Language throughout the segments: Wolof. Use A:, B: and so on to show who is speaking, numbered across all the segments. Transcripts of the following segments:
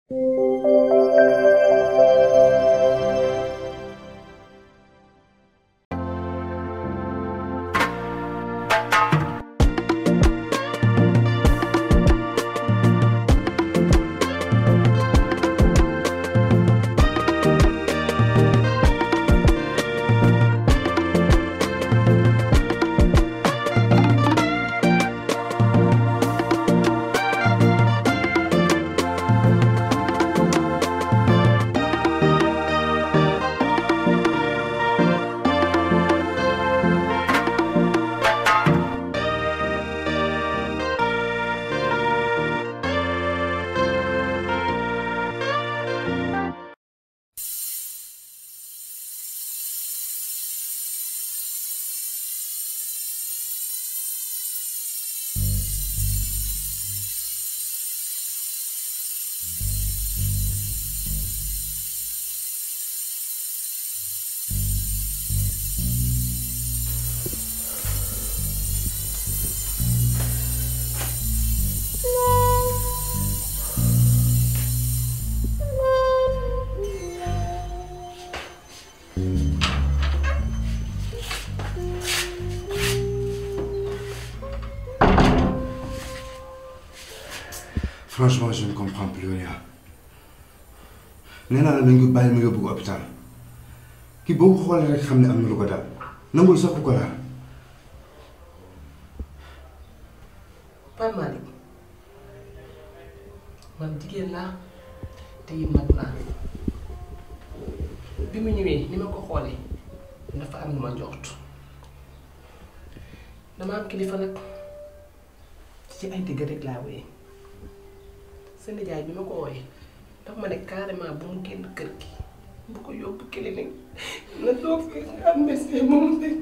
A: franchement je ne comprends plus rien nee naa la nañ ko bàyyi ma yóbbu ko hôpital kii boo ko xoolee rek xam ne am na lu ko daal nangul sax ku ko laal
B: Pape Malick man jigéen laa te it mag laa bi mu ñëwee ni ma ko xoolee dafa am lu ma njort dama am kilifa nag ci ay digg rek laa wéyee sa nijaay bi ma ko wooyee dafa ma ne carrément bu mu génn kër gi bu ko yóbbu clinique na toog fi am médecin moom rek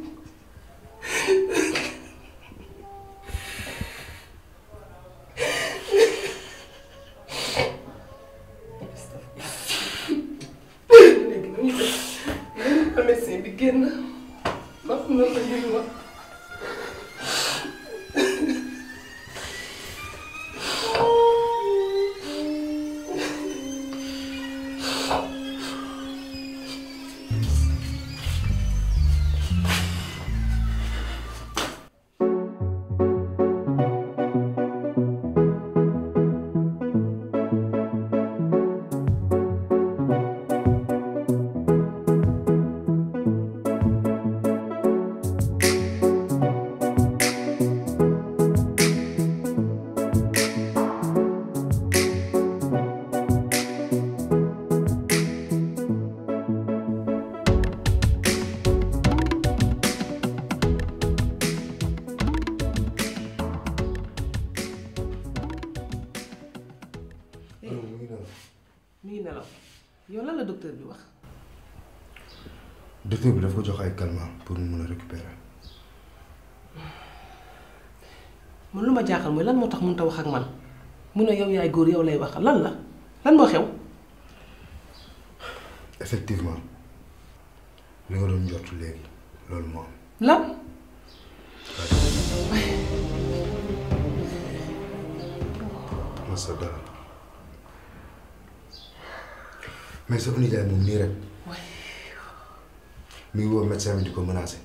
B: léegi nu ñu def nañu médecin bi génn wax na la ñuy wax mi ngi nelaw yow lan la docteur bi wax
A: docteur bi daf ko jox ay calmants pour mu mun a récupérer
B: man lu ma jaaxal mooy lan moo tax mënut a wax ak man mu ne yow yaay góor yow lay wax lan la lan moo xew
A: effectivement li nga doon njort léegi loolu moo am
B: lan
A: masa dara mais sa nijaay moom nii rek mi ngi woo médecin bi di ko menacé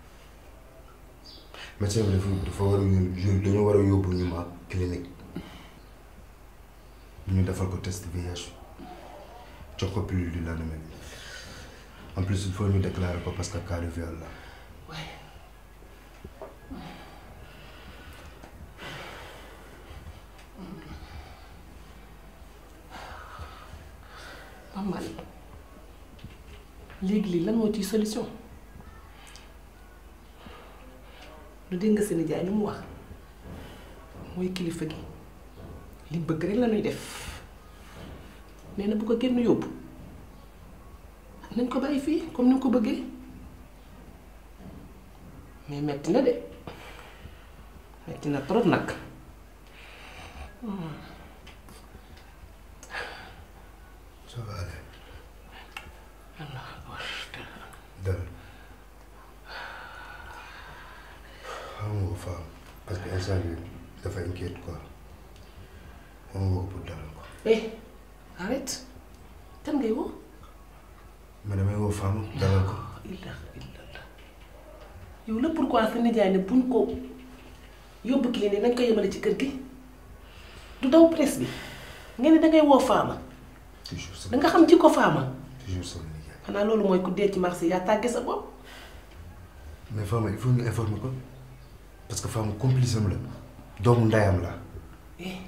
A: médecin bi dafa dafa war a yóbbu dañoo war a yóbbu ñu ma clinique ñu defal ko test VIH jox ko pilule du lendemain en plus il faut ñu déclarer ko parce que cas de viol la
B: Pape Malick léegi lii lan moo ciy solution lu dégg nga sa nijaay li mu wax mooy kilifa gi li bëgg rek la ñuy def nee na bu ko kenn yóbbu nañ ko bàyyi fii comme ni nga ko bëggee mais metti na de metti na trop nag
A: ça va aller
B: Allah
A: dal xam nga ko faa parce que instant bi dafa inquiète quoi xam nga ko pour dalal ko
B: eh arrête kan ngay woo
A: ma damay woo Fama dalal ko
B: illa illa yow la pourquoi sa nijaay ne buñ ko yóbbu clinique dañ koy yemale ci kër gi du daw presse bi ngeen ne dangay woo Fama
A: toujours sama
B: danga xam ci ko Fama
A: toujours sama liggéey
B: xanaa loolu mooy ku dee ci marché yaa tàgge sa bopp
A: mais Fama il faut ñu informer ko parce que Fama complice am la doomu ndeyam la
B: eh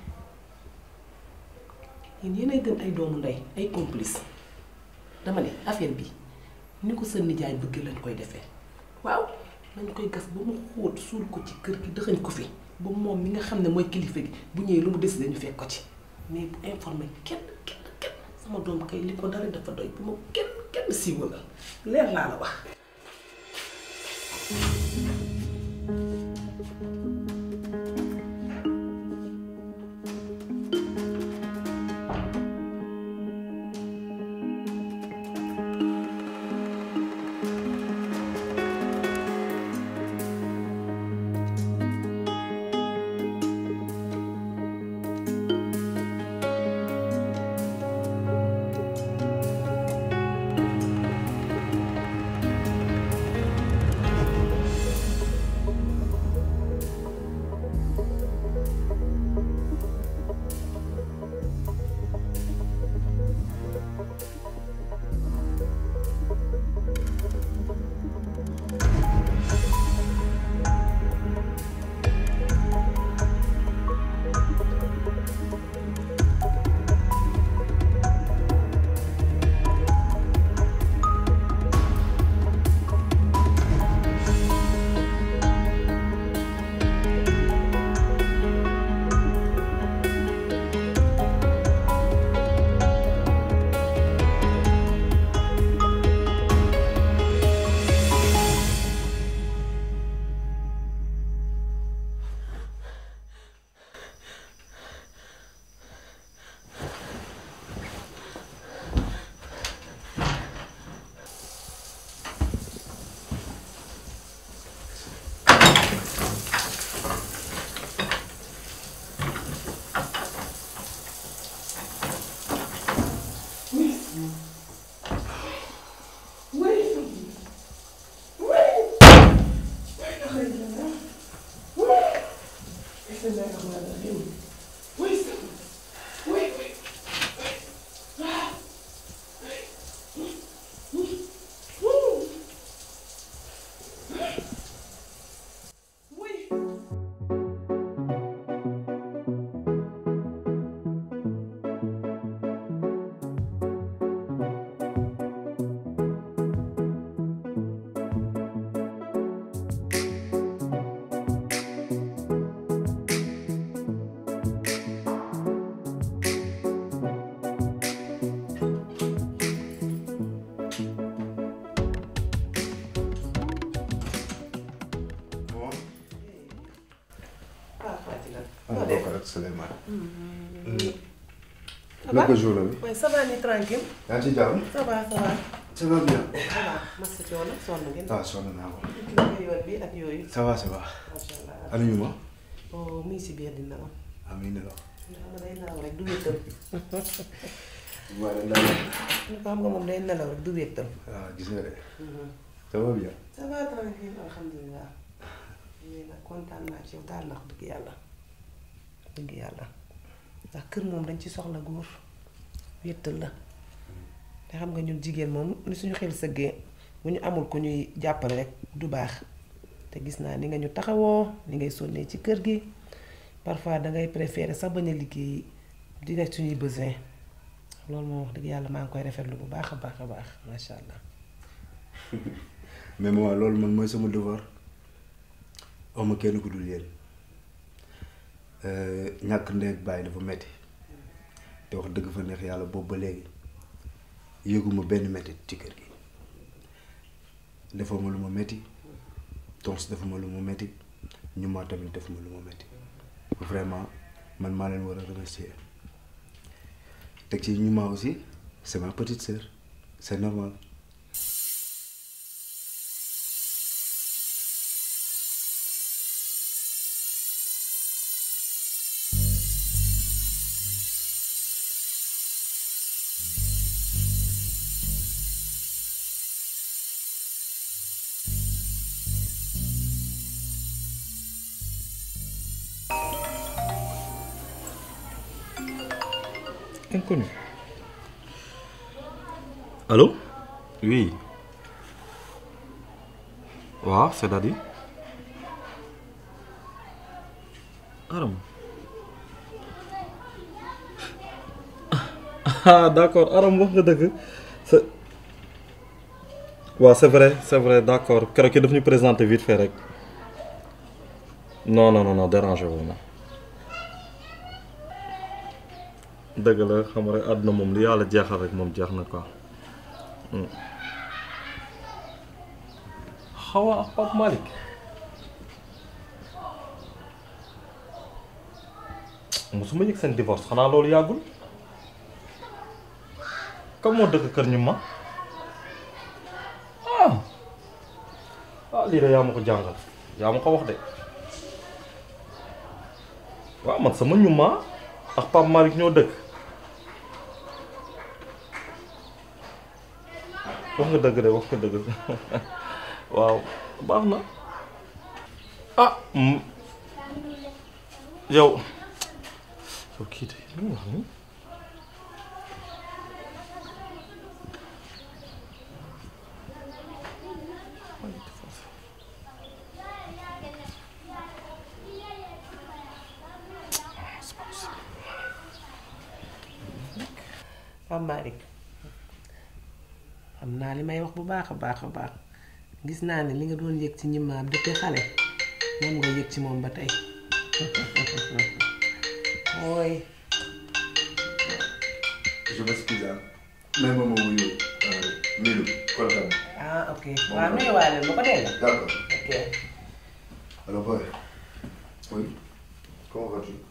B: yéen yéenay gën ay doomu ndey ay complice dama ne affaire bi ni ko sa nijaay bëgg lañ koy defee waaw nañ koy gas ba mu xóot suul ko ci kër gi dëxañ ko fi ba moom mi nga xam ne mooy kilifa gi bu ñëwee lu mu décidé ñu fekk ko ci mais bu informé kenn kenn kenn sama doom kay li ko dara dafa doy bu ma kenn kenn siiwalal leer laa la wax.
A: ah d'accord ak Souleymane.
B: Ça va
A: naka jour la bi.
B: Ouais, ça va nii tranquille.
A: yaa ngi ci jàmm.
B: ça va ça va.
A: ça va bien.
B: ça va masa coono sonn ngeen.
A: ah sonn naa ko.
B: kii yoon bi ak yooyu.
A: ça va ça va.
B: macha allah.
A: ana ñu ma.
B: oh mu ngi si biir dina am.
A: amiin la.
B: xam nga day nelaw rek du wéttal.
A: waaye daal
B: ni ko xam nga moom day nelaw rek du wéttal.
A: ah gis nga de. ça va bien.
B: ça va tranquille alhamdulilah. mais nag kontaan naa ci yow daal ndax dëgg yàlla. dëgg yàlla ndax kër moom dañ ci soxla góor wéttal la. te xam nga ñun jigéen moom ni suñu xel sëggee bu ñu amul ku ñuy jàppale rek du baax te gis naa ni nga ñu taxawoo ni ngay sonnee ci kër gi parfois dangay préférer sax bañ a liggéey di nekk suñuy besoin loolu moom wax dëgg yàlla maa ngi koy rafetlu bu baax a baax a baax macha allah.
A: mais maman loolu man mooy sama devoir awma kenn ku dul yéen ñàkk ndey ak bàyyi dafa metti te wax dëgg fa neex yàlla boobu ba léegi yëguma benn metti ci kër gi defoo ma lu ma metti tons dafa ma lu ma metti ñu ma tamit def ma lu ma metti vraiment man maa leen war a remercier teg ci ñu ma aussi c'est ma petite sœur c'est normal
C: inconnu. Allô Oui. waaw c'est-à-dire Aram ah d'accord Aram wax nga dëgg c'est waaw c'est vrai c'est vrai d'accord keroog ki daf ñu présenter vite fait rek non non non non dérangé wu ma dëgg la xam nga rek àdduna moom li yàlla jeexal rek moom jeex na quoi Xawa ak Pape Malick mosuma yëg seen divorce xanaa loolu yàggul comme moo dëkk kër ñu ma ah ah lii de yaa ma ko jàngal yaa ma ko wax de waaw man sama ñu ma ak Pape Malick ñoo dëkk wax nga dëgg de wax nga dëgg waaw baax na ah yow yow kii de lu mu wax nii
B: Pape Malick xam naa li may wax bu baax a baax a baax gis naa ne li nga doon yëg ci ñimaam depuis xale moom nga yëg ci moom ba tey ooy
A: je m'excuse ah mais moom moo wuyu Milou kontaan
B: ah ok waaw nuyuwaale ma ko dégg nga
A: d'accord
B: ok
A: alors boy oui comment vas-tu